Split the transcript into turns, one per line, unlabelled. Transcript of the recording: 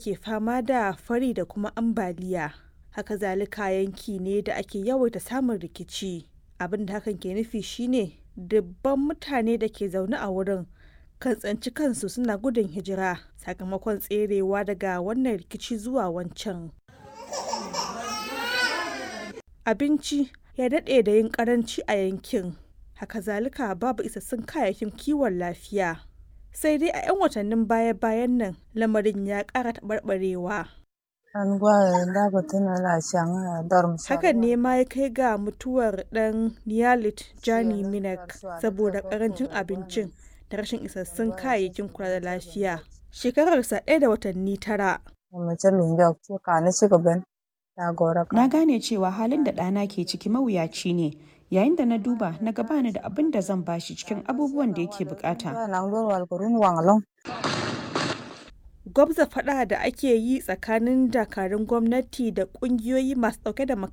ke fama da fari da kuma ambaliya. Haka zalika yanki ne da ake yawaita samun rikici. Abin da hakan ke nufi shine dubban mutane da ke zaune a wurin kan tsanci kansu suna gudun hijira sakamakon tserewa daga wannan rikici zuwa wancan. Abinci ya daɗe da yin ƙaranci a yankin. Haka zalika babu isassun kayayyakin kiwon lafiya. Sai dai a 'yan watannin baya-bayan nan lamarin ya ƙara taɓarɓarewa. Hakan ne ma ya kai ga mutuwar ɗan Niyalit Jani Minak saboda ƙarancin abincin da rashin isassun kayayyakin kula da lafiya. Shekararsa ɗaya da watanni tara.
Na gane cewa halin da ɗana ke ciki mawuyaci ne. Yayin da na duba na bani da abin da zan bashi cikin abubuwan da yake bukata.
Gwabza faɗa da ake yi tsakanin dakarun gwamnati da ƙungiyoyi masu ɗauke da makamai